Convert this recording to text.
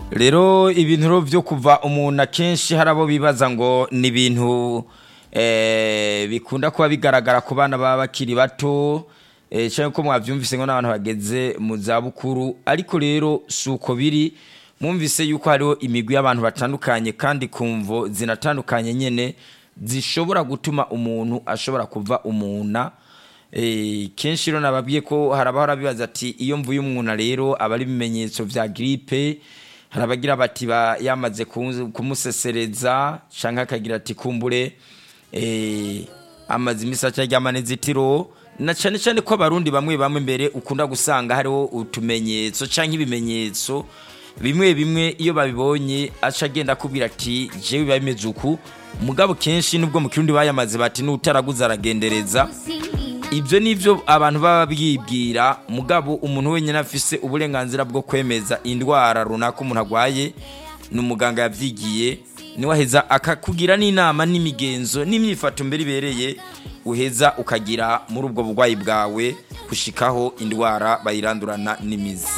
rero ibintu byo kuva umuntu akenshi hari abo bibaza ngo ni ibintu bikunda kuba bigaragara ku bana baba bakiri bato cyangwa ko mwabyumvise ngo n'abantu bageze mu zabukuru ariko rero si uko biri mwumvise yuko hariho imigwi y'abantu batandukanye kandi ku mvo zinatandukanye nyine zishobora gutuma umuntu ashobora kuva umuna kenshi rero nababwiye ko hari abahora bibaza ati iyo mvuye umwuna rero aba ari ibimenyetso bya giripe hari abagira bati yamaze kumusesereza cyangwa akagira ati kumbure amaze imisatsi aryama n'inzitiro na cyane cyane ko abarundi bamwe bamwe mbere ukunda gusanga hariho utumenyetso cyangwa ibimenyetso bimwe bimwe iyo babibonye aca agenda akubwira ati jewe biba bimeze uku mugabo kenshi nubwo mu kirundi bayamaze bati n'utaraguze aragendereza ibyo ni byo abantu baba bibwira mugabo umuntu wenyine afise uburenganzira bwo kwemeza indwara runaka umuntu arwaye ni umuganga yabyigiye niwe aheza akakugira n'inama n'imigenzo n'imyifato mbere ibereye uheza ukagira muri ubwo burwayi bwawe gushikaho indwara bayirandurana n'imizi